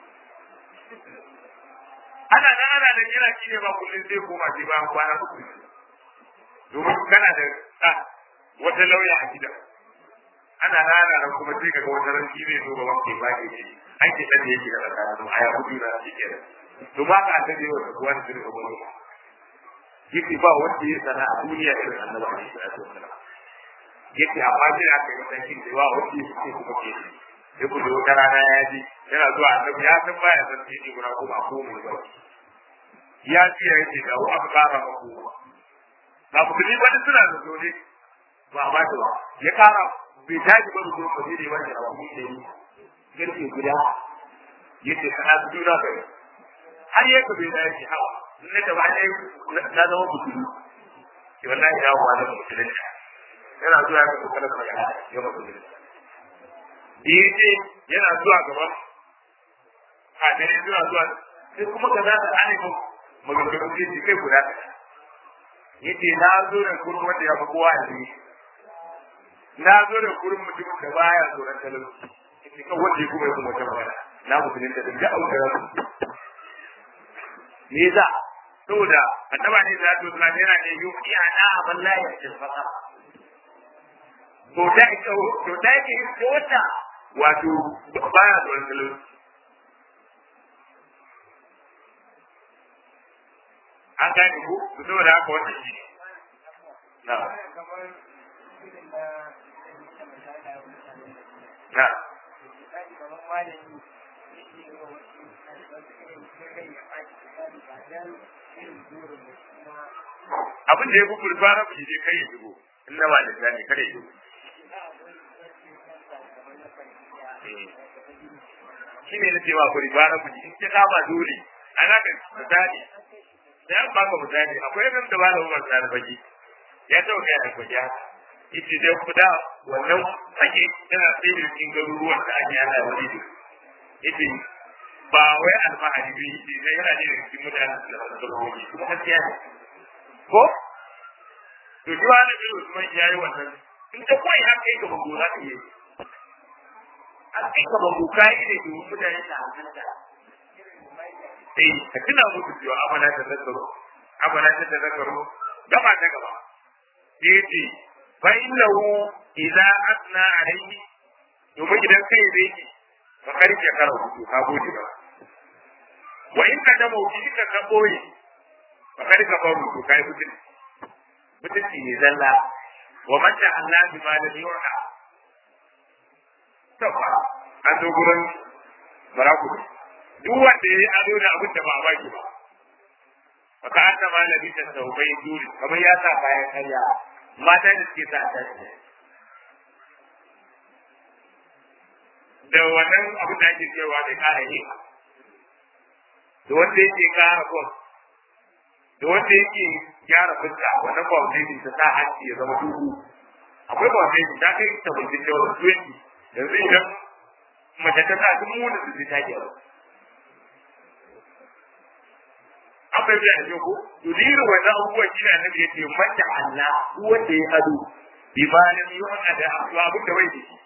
ana nan ana nan yana shi ne ba kullum sai koma sai bayan kwana uku domin kana da ɗa wata lauya a gida ana nan ana nan kuma sai kaga wata ran shi zai zo gaban ke baki ce an ke ɗan da yake da tsakanin a ya hudu na shi ke to ba ka annabi yau da kuwa da sirri gaban yake ba wanda ya sana a duniya irin annabi alaihi salatu wasalam yake amma sai da aka yi matakin da yawa wanda ya ce kuma ke sai ku da wata rana ya ji yana zuwa annabi ya san baya san sai gura ko ba ko mai ba ya ce ya ce da aka kara mako ba ku ni wani suna da dole ba ba ta ba ya kara bai tashi ba da ko ne wanda ba ku ne garke guda yace kana su juna bai har ya ka bai da yake hawa ne da ba ne na zama mutum ki wallahi ya wa da mutum yana zuwa ga kokarin magana ya mutum yace yana zuwa gaban a dare zuwa zuwa sai kuma ka za ta ane ko maganganu ce kai guda yace na zo da gurin wanda ya fi kowa a jini na zo da gurin mutumin da baya tsoron talauci yace kan wanda ya kuma yi kuma wata magana na musulun da ga auka ya me za saboda annaba ne da to na yana ne yuki ana aban la ya tilfaka to da ita to da ke ko wata wato baya tsoron talauci an gane ko saboda haka wannan shi na na abin da ya fi kurba na kuɗi dai kai ya shigo in na ba da gane kada ya shigo shi ne na ce ba kurba na kuɗi in ka kama dole ana ka misali da yan baka misali akwai nan da ba da umar sa baki ya taɓa kai a kwaje haka yace dai kuda wannan fage tana sai da cikin garuruwan da ake yana wani yace ba wai alfahari ne yace sai yana da cikin mutanen da ba su rubuci kuma gaskiya ne ko to shi wani bin Usman yayi wannan in ta koyi haka yake ba gora ka yi an kai ka babu kai ne da mutane da hankali eh ka tuna musu cewa amana ta zakaro amana ta zakaro gaba ta gaba yace fa innahu idza asna alayhi domin idan kai zai ki fa karke karo to ka gode ba wa in ka damo ki ka ka boye fa karke faru to kai mutum mutunci ne zalla wa mata Allah bi ma lam yuha to fa an zo gurin baraku duk wanda yayi ado da abin da ba a baki ba fa ka annama labita taubai duri kamar ya sa bayan karya mata da suke sa a tashi da wannan abin da ake cewa da kara yi da wanda yake kara kwan da wanda yake gyara fuska wannan foundation ta sa hanci ya zama duhu akwai foundation ta kai ta bulbin da wasu twenty yanzu idan mace ta sa duk mu da su ta gyara an bai da ne ko to irin wannan abubuwan shi ne annabi yace mata Allah wanda ya ado bi ma lam yu'na da abin da bai da shi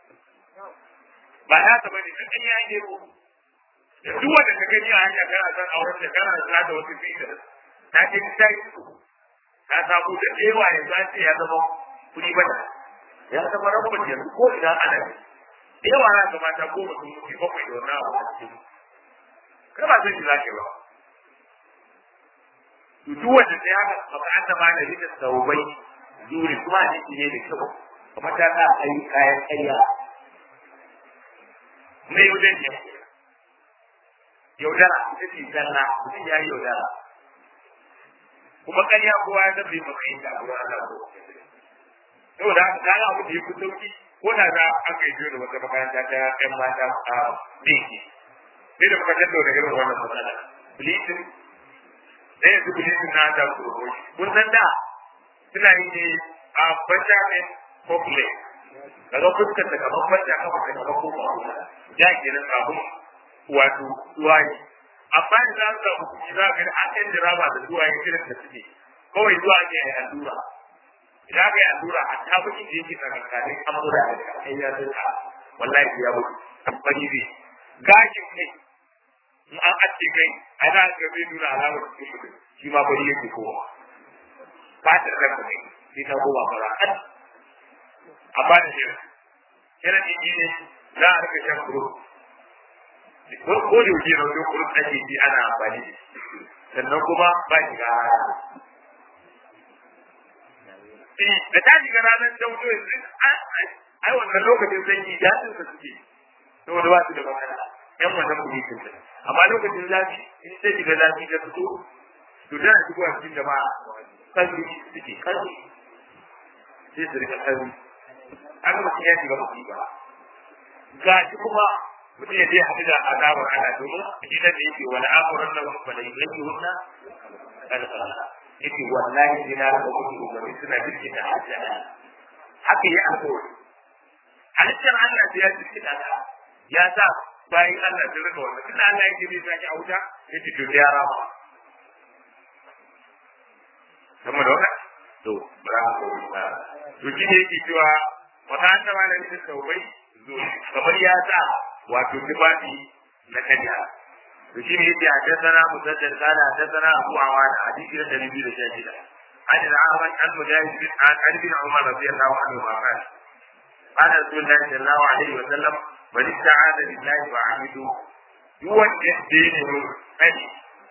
ba ya ta bane kan ya yi ko duk wanda ka gani a hanya kana san auren da kana sa da wasu fita ta ce ta yi ka samu da ewa ya zace ya zama kuri bata ya zama rabon yanzu ko ina ana ewa na ga mata ko mutum mutum bakwai da wannan abu a cikin kai ba zai ji zake ba duk wanda sai haka ba an taba da rika saubai juri kuma a ciki ne da kyau kuma ta sa ayi kayan karya ne wajen ne yaudara ita ce zalla mutum ya yi yaudara kuma karya kowa ya zabe matsayin da abu Allah ko yau da haka kaga abu da ya fi sauki ko da za a kai biyo da wata makaranta ta ƴan mata a dinki sai da muka tattauna irin wannan matsala bleaching da yanzu bleaching na da tsoro kun san da suna yi ne a benjamin copley kaga fuskar ta kamar banja kafa ta kamar ko da kenan kafin wato duwaye amma da za su samu kuɗi za ka ga an yan diraba da duwaye irin da suke kawai zuwa ne a yi allura idan ka yi allura a ta kuɗi da yake tsakankanin amura da kai ya zuka wallahi ya mutu bari ne gashin kai in an ace kai a za ka zai nuna alamar cikin mutum shi ma bari yake kowa fatar ranka ne sai ta koma fara a ba da shirin shirin ɗin ne za a rika shan kuro ko ko da yake na kuro ake ji ana amfani da sannan kuma ba shi ga eh da ta shiga ranar ta wuto yanzu ai wannan lokacin sanyi daɗin sa suke saboda ba su da matsala yan wannan kuɗi sun ta amma lokacin zafi in ta shiga zafi ta fito to tana shigowa cikin jama'a kalli suke kalli sai su rika kalli aka mutum ya shiga mutum ba ga shi kuma mutum ya je haɗu da azabar Allah domin gidan da yake wani amuran nan ba da yake hunna kalkala yake wallahi sai na rasa mutum umarni suna jirgin da hajjia haka ya alkawari halittar Allah sai ya jirgin da ya sa bayan Allah sun rika wannan tunda Allah yake zai sake a wuta ya ce to ya rama sama da wannan to ba ko ba to shi ne yake cewa wata hanta ma da nufin taubai zo kamar ya sa wato tufafi na kanya to shi ne yake haddana musaddad kana haddana abu awana hadisi da nabi da shahida an da ahmad an mujahid bin an bin umar radiyallahu anhu ma kana قال رسول الله صلى الله عليه وسلم من استعاذ بالله فعبده يوجه دينه أني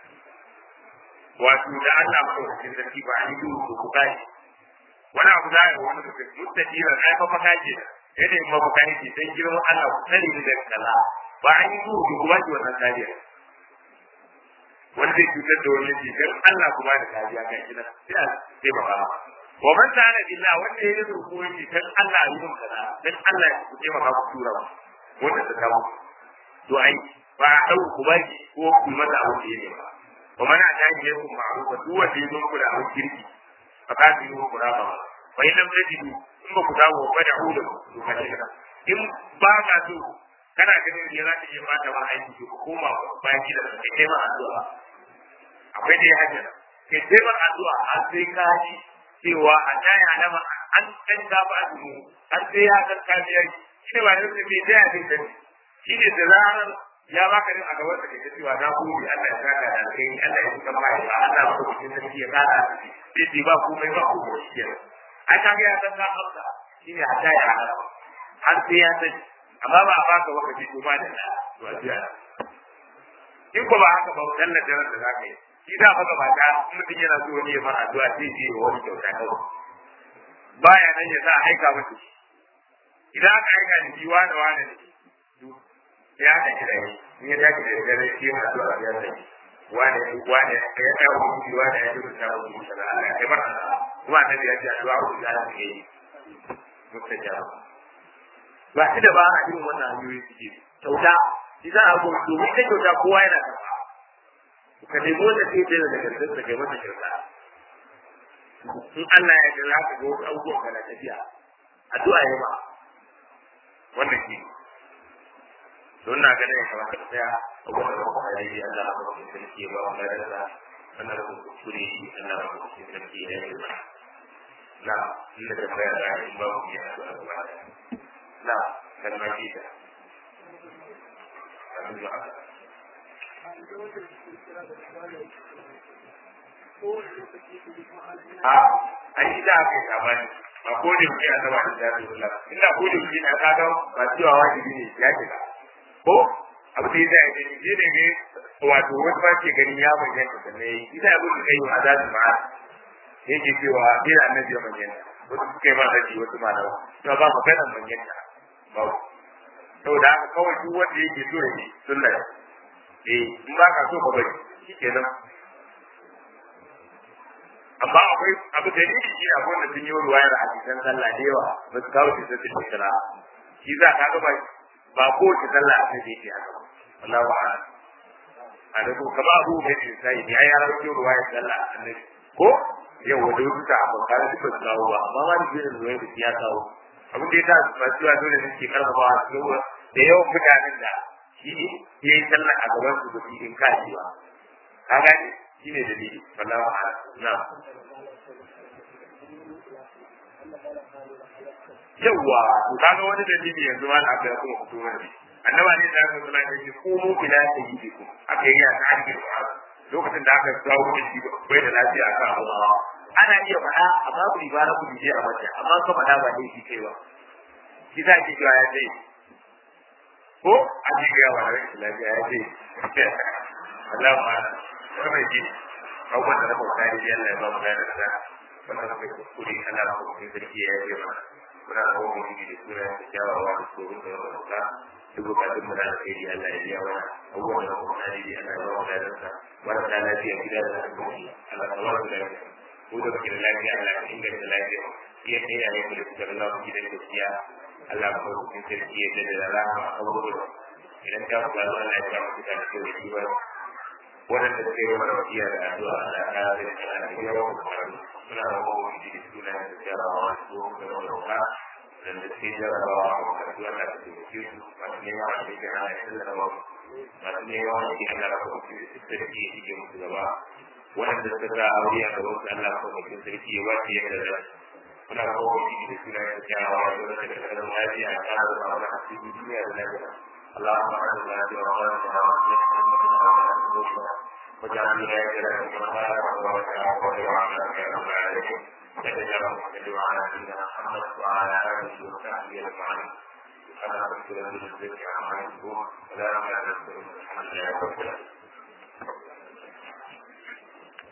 wato da Allah madaukakin sarki ba a yi duhu ku kai wani abu za a yi wani mutum mustaƙira na ya fafa kaje yadda yin mafuka yake sai girman Allah ku sani ni daga kaza ba an yi duhu ku ba ki wannan kariya wani zai cutar da wani ce dan Allah ku ba da kariya kan shi nan sai a taimaka ma wa man ta'ala billah wanda ya yi ruku yake dan Allah ya yi mun kaza dan Allah ya ku taimaka ku tura ba wanda ta kawo to ai ba a dau ku ba ki ko ku mata abu da yake ba wa man ata ilaykum ma'rufa duk wanda ya zo ku da abin kirki fa ka ji ku da ba fa in lam tajidu in ba ku dawo ba da hu da ku ka ce in ba ka so kana ganin ya za ta yi mata ma aiki ku koma bayan gida ka kai ma addu'a akwai dai hajja kai sai ma addu'a har sai ka ji cewa a taya alama an kan ka ba su har sai ya san ka biya shi ne ba ne mai da ya dinka shi ne da zarar ya baka din a gaban sa kace cewa na gode Allah ya saka da kai Allah ya saka mai ba Allah ba ku cikin sarki ya kada sai dai ba komai ba ku shi ke ai ka ga ya san ka hausa shi ne a taya alama har sai ya san amma ba a baka wakaci ko ba da to a jiya in ko ba haka ba dalla da ran da zaka yi shi da haka ba ta mutum yana so ne ya fara addu'a sai ji wani kyauta kawai baya nan ya sa a aika masa shi idan aka aika da shi wani wani ne ya aka kira shi in ya tashi da dare shi yana addu'a ya sai wani wani ya ya wani wani ya duka ta wani sallallahu alaihi wa sallam kuma annabi ya ce addu'a ku da ta yi mustajaba ba shi da ba a irin wannan hanyoyi suke kyauta shi za a gobe domin ta kyauta kowa yana karɓa ka nemi wanda sai da daga garin da kai masa kyauta in Allah ya jira ka ga wasu abubuwan kana tafiya addu'a ya ba wannan shi don na ganin ya kamata ka tsaya a wannan ruwa ya yi Allah ba ku sarki ya ba mu da da wannan ruwa kuskure Allah ba ku sarki ya yi ba na inda da baya da in ba mu ya addu'a ba na kalmar shi da a an yi da aka yi sabani ba ko da yake a zama da jami'in kula ina ko da yake na kaga ba cewa wajibi ne ya shiga ko abu da ya zai gani je da ne wato wasu ba ke ganin ya bayyana sannan ya yi ita abin da kai yi azabin ma'a yake cewa ina annabi ya bayyana wasu suka yi ma zaki wasu malawa to ba maganar bayyana ba saboda haka kawai duk wanda yake so ya yi sunna eh in ba ka so ka bari shikenan amma akwai abu da ni shi a wanda sun yi ruwayar hadisan sallah da yawa ba su kawo shi sai su kira shi za ka ga ba ba ko ki sallah sai dai ki haka wallahi wa'ala a da ko kama abu da ke sai ya ya rawo ruwayar sallah annabi ko yau wanda wasu ta abin kare su ba su kawo ba amma ma da jirin ruwayar da ya kawo abin da ya sa ba su dole ne ke karfafa su da yawan mutanen da shi ya yi sallah a gaban su ba su in kaji ba ka gani shi ne dalili wallahu a'lam na yawa to kaga wani dalili yanzu ma aka yi kuma fito wani annaba ne da aka zama da shi ko mu bila ta yi ku aka yi ta hanyar lokacin da aka kawo da shi bai da lafiya kan Allah ana iya faɗa amma ku ibara ku je a mace amma ka faɗa ba ne shi kai ba shi za ki ga ya ce ko a ji ga wa rashin lafiya ya ce Allah ma wannan shi abubuwan da na bauta ne Allah ya ba mu gane da wannan kai kuskure Allah ko kuma sarki ya yi mana muna kawo mu da suna da kyawawa da tsoron da yawa da duk bukatun mu da alheri Allah ya biya mana abubuwan da kuma na yi Allah ya ba mu dadansa wanda da lafiya gida da asibiti Allah ya ba mu dadansa ko da kake da lafiya Allah ya inganta lafiya iya kai ya yi da kuka da lafiya gidan gaskiya Allah ya kawo cikin sarki ya da rahama abubuwan idan ka kula da Allah ya ta mutu da kyau da kiwa waɗanda suke yi mana wasiya da addu'a Allah ya kare da kana da yawa da karatu suna da mawa da suna da jarabawa su da roƙa da da suke jarabawa a makarantu Allah ya taimake su masu neman a cikin ana ya sallama masu neman a cikin Allah ya kawo cikin sarki ya shige musu gaba waɗanda suka sa aure a gaban su Allah ya kawo cikin sarki ya wace yadda za suna kawo cikin da suna da kyawawa da wata da kasan lafiya a kara da wani hasiri duniya da lafiya اللهم اعنا بوقاتنا واصلح واجعل ولايتنا في مقام وتعاقب وعلى يا رب العالمين نتجرا وصل على سيدنا محمد وعلى اله وصحبه اجمعين سبحان ربك رب العزه عما يصفون سلام على المرسلين الحمد لله رب العالمين